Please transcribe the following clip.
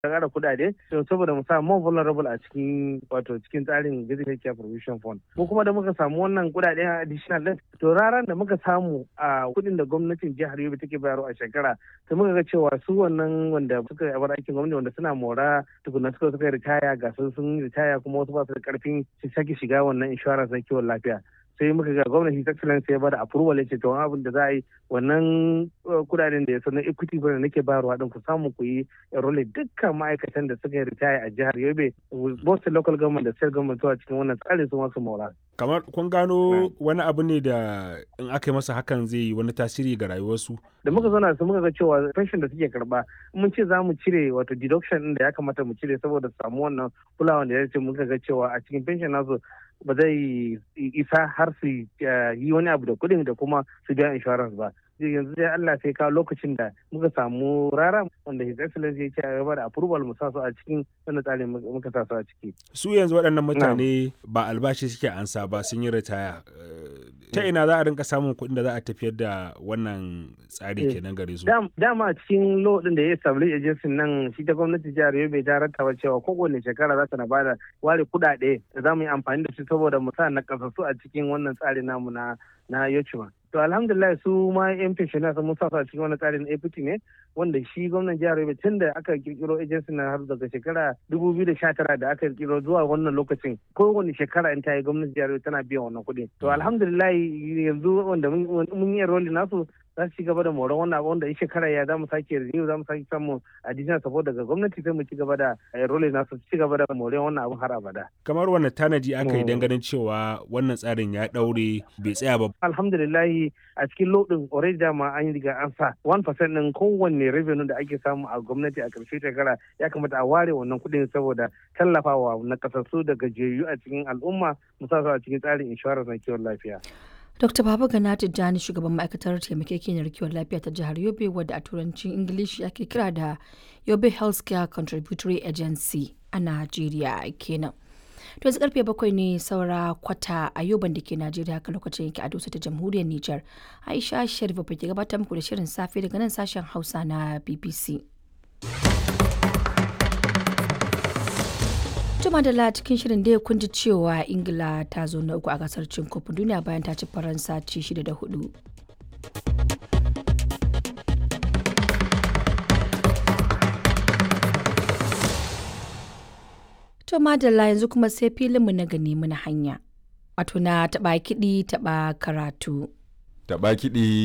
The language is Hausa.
ƙara kuɗaɗe saboda mu sa more vulnerable a cikin wato cikin tsarin Basic Care Provision Fund. Ko kuma da muka samu wannan kuɗaɗe additional din to raran da muka samu a kuɗin da gwamnatin jihar Yobe take bayarwa a shekara sai muka ga cewa su wannan wanda suka yi bar aikin gwamnati wanda suna mora tukuna suka suka ritaya ga sun sun ritaya kuma wasu ba su da karfin su sake shiga wannan insurance na kiwon lafiya. sai muka ga gwamnati ta excellence ya bada approval ya ce to abin da za a yi wannan kudaden da ya sanar equity bane nake bayarwa din ku samu ku yi enroll dukkan ma'aikatan da suka yi ritaya a jihar Yobe both local government da state government zuwa cikin wannan tsarin su masu maura kamar kun gano wani abu ne da in aka yi masa hakan zai yi wani tasiri ga rayuwarsu da muka zauna su muka ga cewa pension da suke karba mun ce za mu cire wato deduction din da ya kamata mu cire saboda samu wannan kulawa da ya ce muka ga cewa a cikin pension nasu ba zai isa har su yi wani abu da kuɗin da kuma su biya insurance ba yanzu dai Allah sai kawo lokacin da muka samu rara wanda his excellency ya ce a gaba da approval mu sa su a cikin wannan tsarin muka sa su a ciki su yanzu waɗannan mutane ba albashi suke ansa ba sun yi ritaya ta ina za a rinka samun kuɗin da za a tafiyar da wannan tsari kenan gare su dama a cikin law din da ya establish agency nan shi ta gwamnati jihar Yobe ta rattaba cewa kowane shekara za ta na bada ware kuɗaɗe da za mu yi amfani da su saboda mu sa na kasassu a cikin wannan tsari namu na na Yochuma to alhamdulillah su ma yan pensioners mun sa su a cikin wani tsarin APT ne wanda shi gwamnan jihar Yobe tun da aka kirkiro agency na har daga shekara 2019 da aka kirkiro zuwa wannan lokacin kowane shekara in ta yi gwamnatin jihar Yobe tana biyan wannan kuɗi to alhamdulillah yanzu wanda mun yi enrolling nasu za su ci gaba da moron wannan abu wanda in shekara ya za mu sake renew za mu sake samun additional support daga gwamnati sai mu ci gaba da enrolling nasu ci gaba da moron wannan abu har abada. kamar wannan tanaji aka yi ganin cewa wannan tsarin ya daure bai tsaya ba. alhamdulillah a cikin lodin already dama an yi riga an sa 1% din kowanne revenue da ake samu a gwamnati a ƙarshe shekara ya kamata a ware wannan kuɗin saboda tallafawa na kasassu da gajiyayyu a cikin al'umma musamman a cikin tsarin insurance na kiwon lafiya. Dr. Baba Gana Tijjani shugaban ma'aikatar taimakekeniyar kiwon lafiya ta jihar Yobe wadda a turancin Ingilishi ake kira da Yobe Healthcare Contributory Agency a Najeriya kenan. To yanzu karfe bakwai ne saura kwata a yoban da ke Najeriya haka lokacin yake a dosa ta jamhuriyar Nijar. Aisha Sharif ke gabatar muku da shirin safe daga nan sashen Hausa na BBC. Juma da cikin shirin da kun ji cewa Ingila ta zo na uku a gasar cin kofin duniya bayan ta ci Faransa ci shida da hudu. To madalla yanzu kuma sai filinmu na gani muna hanya. Wato na taɓa kiɗi taɓa karatu. Taɓa kiɗi